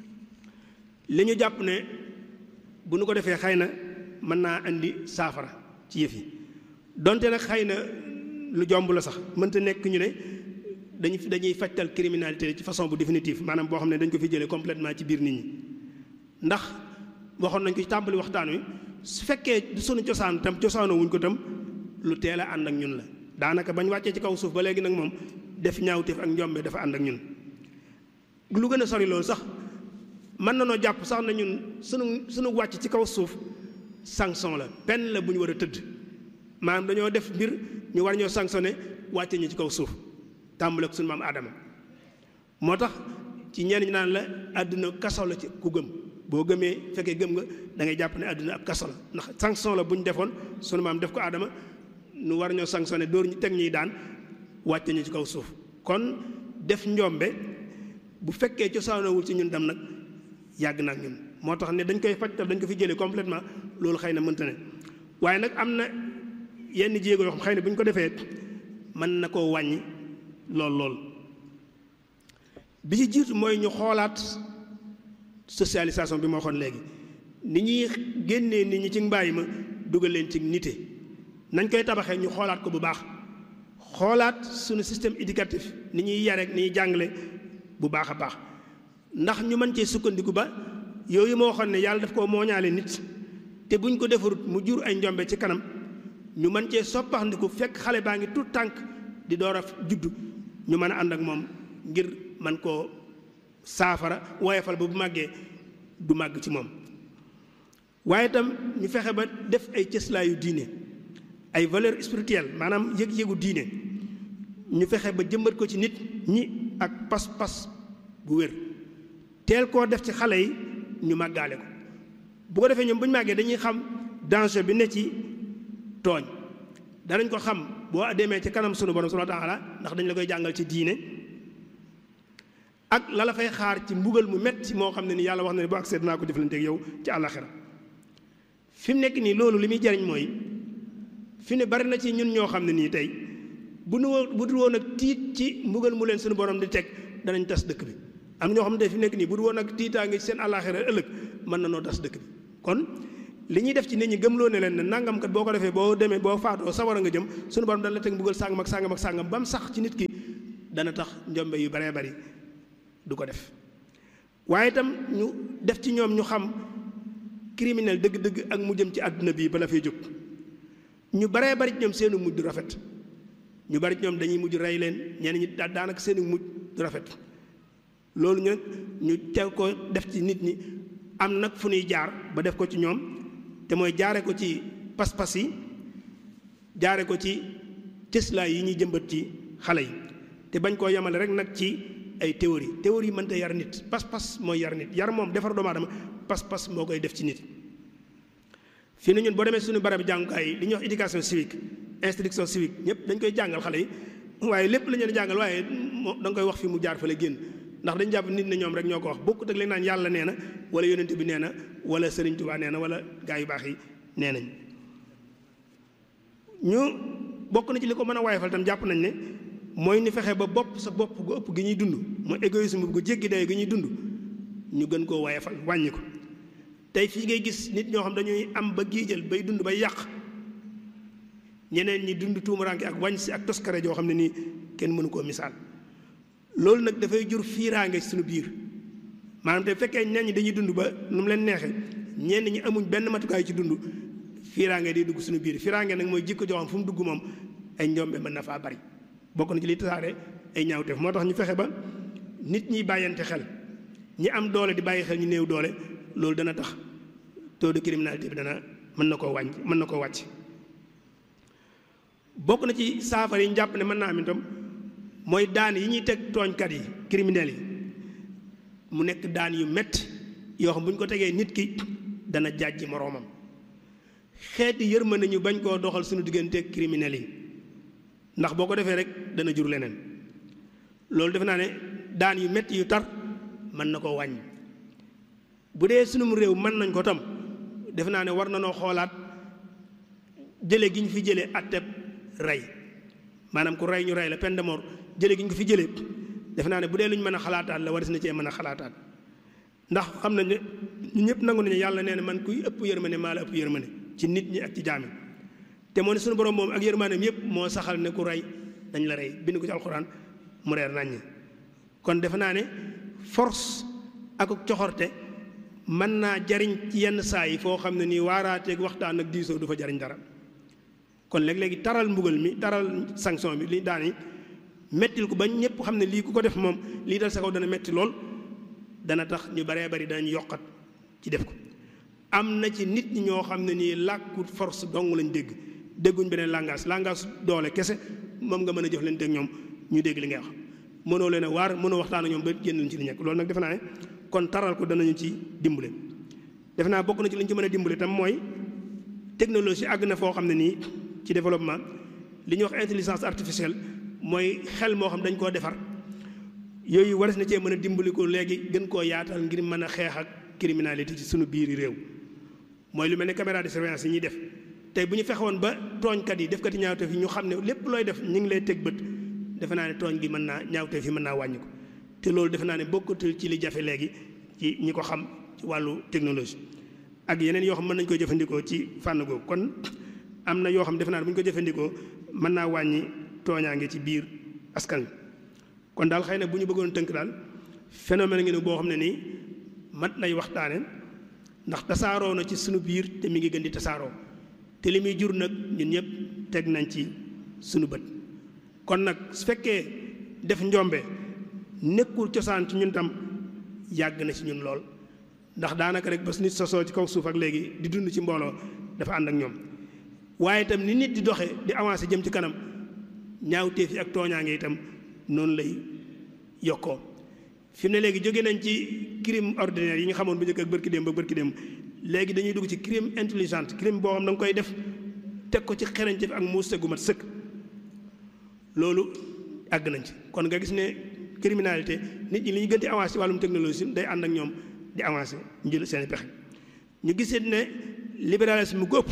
li ñu jàpp ne bu nu ko defee xëy na mën naa indi saafara ci yëf yi donte nag xëy na lu jomb la sax mënta nekk ñu ne dañu dañuy fajtal criminalité ci façon bu définitive maanaam boo xam ne dañ ko fi jëlee complètement ci biir nit ñi ndax waxoon nañ ko ci tàmbali waxtaan wi su fekkee du sunu cosaan tam cosaanoo wuñ ko tam lu teel a ànd ak ñun la daanaka bañ wàccee ci kaw suuf ba léegi nag moom def ñaawteef ak njombe dafa ànd ak ñun lu gën a sori loolu sax mën na noo jàpp sax na ñun sunu sunu wàcc ci kaw suuf sanction la peine la bu ñu war a tëdd maanaam dañoo def mbir ñu war ñoo sanctionné wàcce ñu ci kaw suuf tàmbale ko sunu maam Adama moo tax ci ñenn ñi naan la àdduna kaso la ci ku gëm boo gëmee fekkee gëm nga da ngay jàpp ne àdduna ab kaso la ndax sanction la bu ñu defoon sunu maam def ko Adama nu war ñoo sanctionné dóor ñu teg ñuy daan wàcce ñu ci kaw suuf kon def njombe bu fekkee cosaanoowul ci ñun dem nag yàgg na ak ñun moo tax ne dañ koy faj dañ ko fi jëlee complètement loolu xëy na mënta ne waaye nag am na yenn jéego yoo xam xëy na bu ñu ko defee mën na koo wàññi lool lool bi ci jiitu mooy ñu xoolaat socialisation bi ma waxoon léegi ni ñuy génnee nit ñi ci mbaay ma dugal leen ci nite nañ koy tabaxee ñu xoolaat ko bu baax xoolaat suñu système éducatif ni ñuy yare ni ñuy jàngale bu baax a baax ndax ñu mën cee sukkandiku ba yooyu moo waxoon ne yàlla daf koo mooñaale nit te buñ ko defarut mu jur ay njombe ci kanam ñu mën cee soppaxndiku fekk xale baa ngi tout tànk di door a juddu ñu mën a ànd ak moom ngir man koo saafara woyefal ba bu màggee du màgg ci moom waaye itam ñu fexe ba def ay cëslaayu diine ay valeur spirituelle maanaam yëg-yëgu diine ñu fexe ba jëmbat ko ci nit ñi ak pas-pas bu wér teel koo def ci xale yi ñu màggaale ko bu ko defee ñoom bu ñu màggee dañuy xam danger bi ne ci tooñ danañ ko xam boo demee ci kanam sunu borom subhanahu wa taala ndax dañ la koy jàngal ci diine ak la la fay xaar ci mbugal mu metti moo xam ne ni yàlla wax na ne bu accès dinaa ko jëflante ak yow ci àllaxira fi mu nekk nii loolu li muy jariñ mooy fi ne bari na ci ñun ñoo xam ne nii tey bu nu bu dul woon ak tiit ci mbugal mu leen sunu borom di teg danañ tas dëkk bi am ñoo xam ne fi mu nekk nii bu dul woon ak tiitaange ci seen àllaxira ëllëg mën na noo tas dëkk bi kon li ñuy def ci nit ñi gëmloo ne leen ne nangam kat boo ko defee boo demee boo faatoo sawara nga jëm suñu borom dana la teg mbugal sàngam ak sàngam ak sàngam ba mu sax ci nit ki dana tax njombe yu baree bari du ko def waaye itam ñu def ci ñoom ñu xam criminel dëgg-dëgg ak mu jëm ci àdduna bii bala fay jóg ñu baree bari ci ñoom seenu mujj du rafet ñu bari ci ñoom dañuy mujj rey leen ñenn ñi daanaka seenu mujj du rafet loolu ñu ñu teg ko def ci nit ñi am nag fu ñuy jaar ba def ko ci ñoom te mooy jaare ko ci pas-pas yi jaare ko ci cëslaay yi ñuy jëmbat ci xale yi te bañ koo yemale rek nag ci ay théorie théorie mënta yar nit pas-pas mooy yar nit yar moom defar doomu aadama pas-pas moo koy def ci nit fii na ñun boo demee suñu barab jàngukaay yi li ñuy wax éducation civique instruction civique ñëpp dañ koy jàngal xale yi waaye lépp la ñu leen jàngal waaye da nga koy wax fi mu jaar fa la génn ndax dañ jàpp nit ne ñoom rek ñoo ko wax bokkut ak leen naan yàlla nee na wala yonent bi nee na wala Sëriñ Tuubaa nee na wala gaa yu baax yi nee nañ ñu bokk na ci li ko mën a waayfal tam jàpp nañ ne mooy ni fexe ba bopp sa bopp gu ëpp gi ñuy dund mooy égoïsme gu jéggi day gi ñuy dund ñu gën koo waayfal wàññi ko tey fii ngay gis nit ñoo xam dañuy am ba giijal bay dund bay yàq ñeneen ñi dund tuumuranke ak wàññ si ak toskare joo xam ne nii kenn mënu koo misaal loolu nag dafay jur fiiraange suñu biir maanaam te fekkee ñenn ñi dañuy dund ba nu mu leen neexee ñenn ñi amuñ benn matukaay ci dund fiiraange day dugg suñu biir fiiraange nag mooy jikko joo xam fu mu dugg moom ay njombe mën na faa bari bokk na ci li tasaare ay ñaawteef moo tax ñu fexe ba nit ñi bàyyante xel ñi am doole di bàyyi xel ñu néew doole loolu dana tax taux de criminalité bi dana mën na koo wàññi mën na koo wàcc bokk na ci saafara yi ñu jàpp ne mën naa am itam mooy daan yi ñuy teg tooñkat yi criminels yi mu nekk daan yu métti yoo xam bu ñu ko tegee nit ki dana jàjji moroomam xeeti yërmande ñu bañ koo doxal suñu digganteeg criminels yi ndax boo ko defee rek dana jur leneen loolu defe naa ne daan yu métti yu tar mën na koo wàññi bu dee sunum réew mën nañ ko tam defe naa ne war na noo xoolaat jële gi ñu fi jëlee atteb rey maanaam ku rey ñu rey la peine de mort jële gi ñu ko fi jëlee defe naa ne bu dee lu ñu mën a xalaataat la waris na cee mën a xalaataat ndax xam nañ ne ñu ñëpp nangu nañu yàlla nee na man kuy ëpp yërmande maa la ëpp yërmande ci nit ñi ak ci jaami te moo ne suñu borom moom ak yërmandeem yëpp moo saxal ne ku rey dañ la rey bind ko ci alxuraan mu reer naññ kon defe naa ne force ak coxorte mën naa jariñ ci yenn saa yi foo xam ne nii waaraateeg waxtaan ak diisoo du fa jariñ dara kon léeg-léegi taral mbugal mi taral sanction bi li daan yi mettil ko ba ñëpp xam ne lii ku ko def moom lii dal sa kaw dana metti lool dana tax ñu baree bari danañ yokkat ci def ko am na ci nit ñi ñoo xam ne nii làkku force dong lañ dégg dégguñ beneen langage langage doole kese moom nga mën a jox leen teg ñoom ñu dégg li ngay wax mënoo leen a waar mënoo waxtaan ak ñoom ba génn ci li nekk loolu nag defe naa ne kon taral ko danañu ci dimbale defe naa bokk na ci li ñu ci mën a dimbale tam mooy technologie àgg na foo xam ne nii ci développement li ñuy wax intelligence artificielle mooy xel moo xam dañ koo defar yooyu waras na cee mën a dimbali ko léegi gën koo yaatal ngir mën a xeex ak criminalité ci suñu biiri réew mooy lu mel ne caméra de surveillance yi ñuy def tey bu ñu fexewoon ba tooñkat yi defkati ñaawteef yi ñu xam ne lépp looy def ñu ngi lay teg bët defe naa ne tooñ gi mën naa ñaawteef yi mën naa wàññi ko te loolu defe naa ne bokkatul ci li jafe léegi ci ñi ko xam ci wàllu technologie ak yeneen yoo xam mën nañu koy jëfandikoo ci fànn googu kon am na yoo xam defe naa ne bu ñu ko jëfandikoo mën naa wàññi tooñaange ci biir askan wi kon daal xëy na bu ñu bëggoon tënk daal phénomène ngi ne boo xam ne nii mat lay waxtaane ndax tasaaroo na ci sunu biir te mi ngi gën di tasaaroo te li muy jur nag ñun ñëpp teg nañ ci sunu bët kon nag su fekkee def njombe nekkul cosaan ci ñun tam yàgg na ci ñun lool ndax daanaka rek ba nit sosoo ci kaw suuf ak léegi di dund ci mbooloo dafa ànd ak ñoom waaye itam ni nit di doxe di avancé jëm ci kanam ñaawteef yi ak tooñaange itam noonu lay yokkoo fi mu ne léegi jóge nañ ci crime ordinaire yi nga xamoon bu njëkk ak bërki démb ba bërki démb léegi dañuy dugg ci crime intelligente crime boo xam da nga koy def teg ko ci xereñteef ak muus gu mat sëkk loolu àgg nañ ci kon nga gis ne criminalité nit ñi li ñu gën di avancé ci wàllum technologie day ànd ak ñoom di avancé ñu jël seen pexe ñu gisee ne libéralisme góob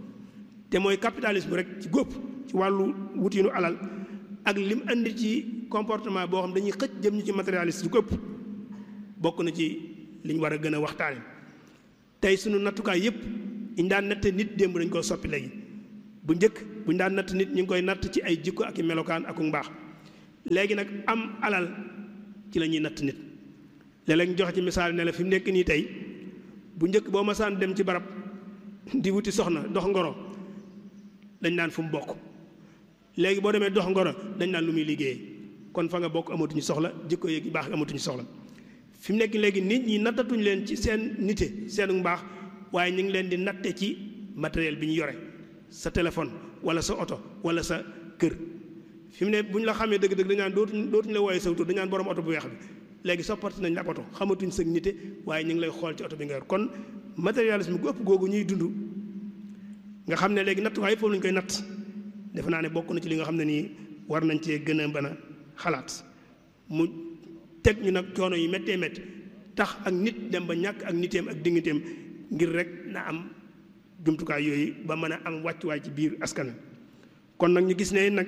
te mooy capitalisme rek ci góob ci wàllu wutinu alal ak lim andi ci comportement boo xam dañuy xëcc jëm ñu ci matérialiste du ko ëpp bokk na ci li ñu war a gën a waxtaane tey sunu nattukaay yépp ñu daan natte nit démb dañ koo soppi léegi bu njëkk bu ñu daan natt nit ñu ngi koy natt ci ay jikko ak i melokaan ak mbaax léegi nag am alal ci la ñuy natt nit léeg-léeg ñu joxe ci misaal ne la fi mu nekk nii tey bu njëkk boo masaan dem ci barab di wuti soxna dox ngoro dañ naan fu mu bokk léegi boo demee dox ngoro dañ naan lu muy liggéeyee kon fa nga bokk amatuñu soxla jikko yeeg baax amatuñu soxla fi mu nekk léegi nit ñi nattatuñu leen ci seen nite seen mbaax waaye ñu ngi leen di natte ci matériel bi ñu yore sa téléphone wala sa oto wala sa kër fi mu ne bu ñu la xamee dëgg-dëgg dañu naan dootuñ dootuñu la wooyee sa tur dañu naan borom oto bu weex bi léegi soppati nañ la ab oto xamatuñ sa nite waaye ñu ngi lay xool ci oto bi nga yor kon matérialisme gu ëpp googu ñuy dund nga xam ne léegi natt waaye foofu lañu koy natt defe naa ne bokk na ci li nga xam ne nii war nañ cee gën a mën a xalaat mu teg ñu nag coono yi méttee métti tax ak nit dem ba ñàkk ak niteem ak digniteem ngir rek na am jumtukaay yooyu ba mën a am wàccuwaay ci biir askan wi kon nag ñu gis ne nag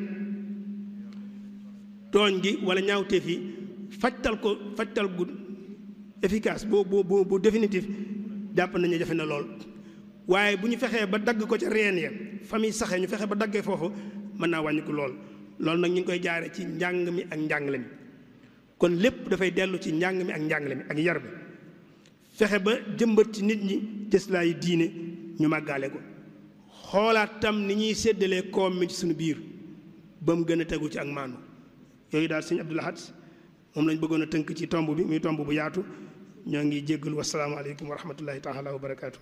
tooñ gi wala ñaawteef yi fajtal ko fajtal gu efficace boo boo boo bu définitif jàpp nañu jafe na lool waaye bu ñu fexee ba dagg ko ca reen ya famille saxee ñu fexe ba daggee foofu mën naa wàññiku lool loolu nag ñu ngi koy jaare ci njàng mi ak njàngale mi kon lépp dafay dellu ci njàng mi ak njàngale mi ak yar bi fexe ba jëmbat ci nit ñi cëslaayu diine ñu màggaale ko xoolaat tam ni ñuy séddalee koom mi ci suñu biir ba mu gën a tegu ci ak maandu yooyu daal sëñ Abdou Lahad moom lañ bëggoon a tënk ci tomb bi muy tomb bu yaatu ñoo ngi jéggalu wasalaamaaleykum wa rahmatullahi taala wa barakaatu.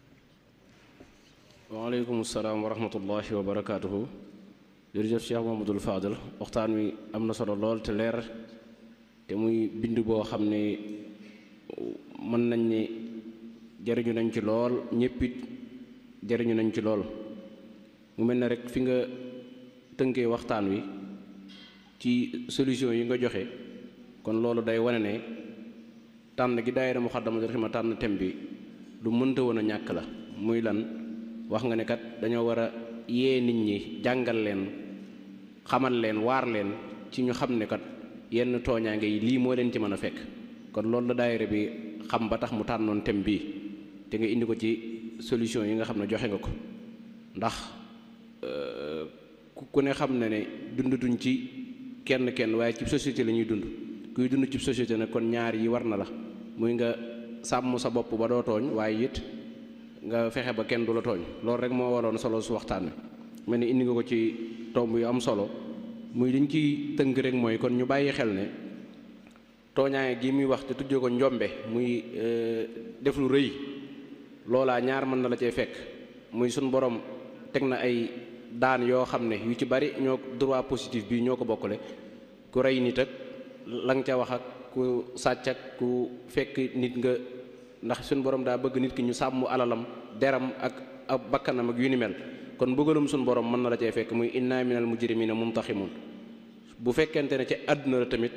waaleykum salaam wa rahmatullahi wa barakaatuhu jërëjëf Cheikh Mamadou Fadel waxtaan wi am na solo lool te leer te muy bind boo xam ne mën nañ ne jariñu nañ ci lool ñéppit jariñu nañ ci lool mu mel ne rek fi nga tënkee waxtaan wi ci solution yi nga joxe kon loolu day wane ne tànn gi daayira Muxaddamatul Xidma tànn thème bi lu mënta woon a ñàkk la muy lan wax nga ne kat dañoo war a yee nit ñi jàngal leen xamal leen waar leen ci ñu xam ne kat yenn tooñaange yi lii moo leen ci mën a fekk kon loolu la daayira bi xam ba tax mu tànnoon thème bii te nga indi ko ci solution yi nga xam ne joxe nga ko ndax ku ne xam ne ne dundatuñ ci kenn kenn waaye ci société la ñuy dund kuy dund ci société nag kon ñaar yi war na la muy nga sàmm sa bopp ba doo tooñ waaye it nga fexe ba kenn du la tooñ loolu rek moo waroon solo su waxtaan wi mel ni indi nga ko ci tomb yu am solo muy liñ ciy tënk rek mooy kon ñu bàyyi xel ne tooñaange gi muy wax te tuddee ko njombe muy def lu rëy loolaa ñaar mën na la cee fekk muy suñ borom teg na ay daan yoo xam ne yu ci bari ñoo droit positif bi ñoo ko bokkule ku rey nit ak la nga ca wax ak ku sàcc ak ku fekk nit nga ndax suñu borom daa bëgg nit ki ñu sàmm alalam deram ak ab bakkanam ak yu ni mel kon bëggalum suñu borom mën na la cee fekk muy inna minal mujrimina muntaximun bu fekkente ne ci àdduna la tamit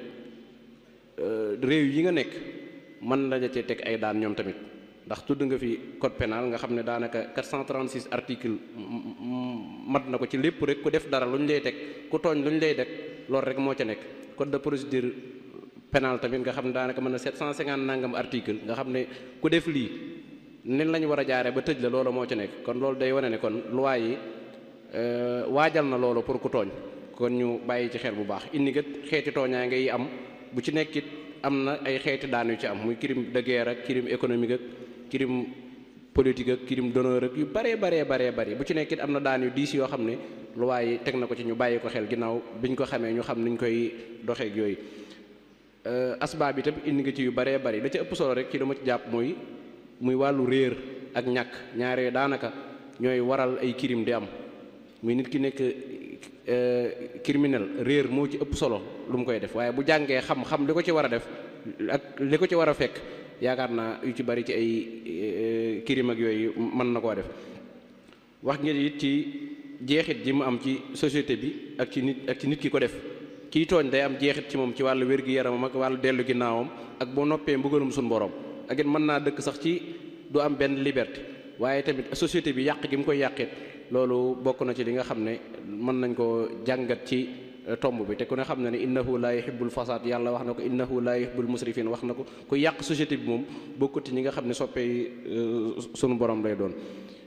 réew yi nga nekk mën na la cee teg ay daan ñoom tamit ndax tudd nga fi code pénal nga xam ne daanaka 436 article mat na ko ci lépp rek ku def dara lu ñu lay teg ku tooñ lu ñu lay teg loolu rek moo ca nekk code de procédure pénal tamit nga xam ne daanaka mën na 750 nangam article nga xam ne ku def lii nen la ñu war a jaaree ba tëj la loolu moo ca nekk kon loolu day wane ne kon loi yi waajal na loolu pour ku tooñ kon ñu bàyyi ci xel bu baax indi kat xeeti tooñaa ngay am bu ci nekkit am na ay xeeti daan yu ci am muy crime de guerre ak crime économique ak crime politique ak crime d'honneur ak yu baree baree baree bari bu ci nekkit am na daan yu diis yoo xam ne loi yi teg na ko ci ñu bàyyi ko xel ginnaaw biñ ko xamee ñu xam niñ koy doxeek yooyu asbaab bi tam indi nga ci yu baree bari la ci ëpp solo rek ci dama ci jàpp mooy muy wàllu réer ak ñàkk ñaaree daanaka ñooy waral ay crime di am muy nit ki nekk criminel réer moo ci ëpp solo lu mu koy def waaye bu jàngee xam-xam li ko ci war a def ak li ko ci war a fekk yaakaar naa yu ci bari ci ay crime ak yooyu mën na koo def wax ngeen it ci jeexit ji mu am ci société bi ak ci nit ak ci nit ki ko def kii tooñ day am jeexit ci moom ci wàllu wér-gi-yaramam ak wàllu dellu ginnaawam ak boo noppee mbugalum suñu borom ak it mën naa dëkk sax ci du am benn liberté waaye tamit société bi yàq gi mu koy yàqit loolu bokk na ci li nga xam ne mën nañ koo jàngat ci tomb bi te ku ne xam na ne innahu laa yuhibbul fasaad yàlla wax na ko innahu laa yuhibbul musrifin wax na ko ku yàq société bi moom bokkut ñi nga xam ne soppee sunu borom lay doon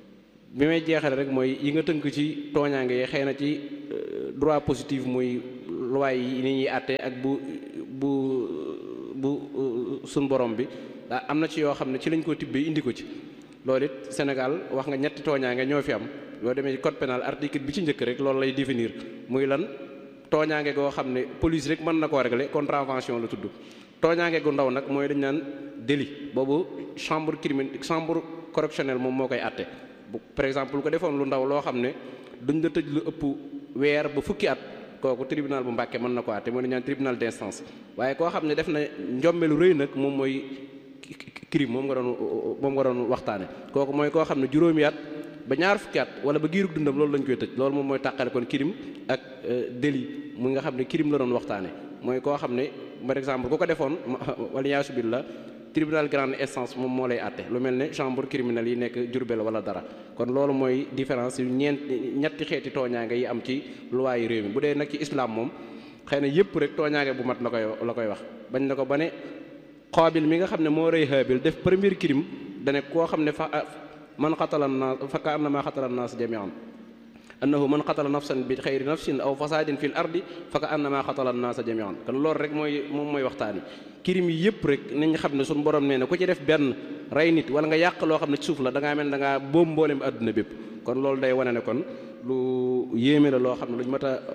bi may jeexale rek mooy yi nga tënk ci tooñaange yi xëy na ci droit positif muy loi yi ni ñuy àtte ak bu bu bu suñ borom bi daa am na ci yoo xam ne ci lañ ko tibbee indi ko ci loolu it Sénégal wax nga ñetti tooñaange ñoo fi am yoo demee ci code pénal article bi ci njëkk rek loolu lay définir muy lan tooñaange goo xam ne police rek mën na koo régler contravention la tudd tooñaange gu ndaw nag mooy dañ naan délit boobu chambre criminelle chambre correctionnelle moom moo koy àtte bu par exemple lu ko defoon lu ndaw loo xam ne duñ la tëj lu ëpp weer ba fukki at kooku tribunal bu Mbàkke mën na ko àtte mooy dañ naan tribunal d'instance waaye koo xam ne def na njombe lu rëy nag moom mooy crime moom nga doon moom nga doon waxtaane kooku mooy koo xam ne juróomi at ba ñaar fukki at wala ba giirug dundam loolu lañ koy tëj loolu moom mooy tàqale kon crime ak délit mu nga xam ne crime la doon waxtaane mooy koo xam ne par exemple ku ko defoon wala yaasu billah tribunal grande instance moom moo lay àtte lu mel ne chambre criminelle yi nekk Jurbel wala dara kon loolu mooy différence yu ñeent ñetti xeeti tooñaange yi am ci loi yi réew mi bu dee nag ci islam moom xëy na yëpp rek tooñaange bu mat la koy la koy wax bañ na ko ba ne xaabil mi nga xam ne moo rëy Haabil def premier crime dane koo xam ne fa man xatala naas fa ka annama xatala naas jamian annahu man xatala nafsan bi xayri nafsin aw fasadin fil ardi fa ka annama xatala naasa jamian kon loolu rek mooy moom mooy waxtaani crime yi yëpp rek nañ xam ne suñu borom nee na ku ci def benn rey nit wala nga yàq loo xam ne ci suuf la da ngaa mel da ngaa boom mboolem àdduna bépp kon loolu day wane ne kon lu yéeme la loo xam ne lu ñu mat a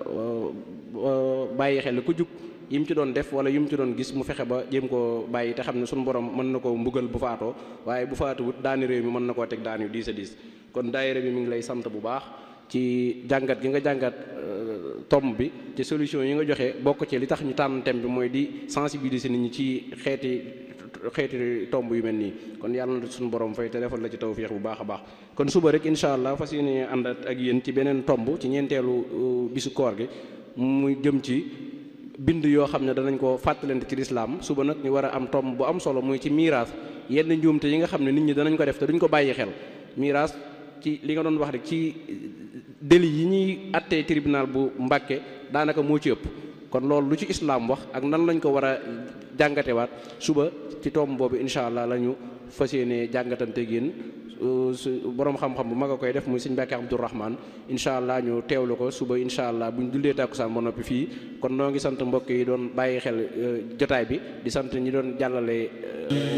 bàyyi xel ku jug yi mu ci doon def wala yi mu ci doon gis mu fexe ba jéem koo bàyyi te xam ne suñu borom mën na koo mbugal bu faatoo waaye bu faatuwut daani réew mi mën na koo teg daan yu diis a diis kon daayira bi mi ngi lay sant bu baax ci jàngat gi nga jàngat tomb bi ci solution yi nga joxe bokk ci li tax ñu tànn thème bi mooy di sensibiliser nit ñi ci xeeti xeeti tomb yu mel nii kon yàlla na suñu borom fay te defal la ci tawfiix bu baax a baax kon suba rek incha allah fas yéene ànd ak yéen ci beneen tomb ci ñeenteelu bisu koor gi muy jëm ci bind yoo xam ne danañ ko fàttalante ci lislaam suba nag ñu war a am tomb bu am solo muy ci miiraas yenn njuumte yi nga xam ne nit ñi danañ ko def te duñ ko bàyyi xel miiraas ci li nga doon wax rek ci délit yi ñuy attee tribunal bu Mbàkke daanaka moo ci ëpp kon loolu lu ci islaam wax ak nan lañ ko war a jàngatewaat suba ci tomb boobu incha allah la ñu fas yéene jàngatante génn su borom xam-xam bu mag a koy def muy sëñ Mbàkke Abdourahman incha allah ñu teewlu ko suba incha allah bu ñu jullee tàkkusaan ba noppi fii kon noo ngi sant mbokk yi doon bàyyi xel jotaay bi di sant ñi doon jàllale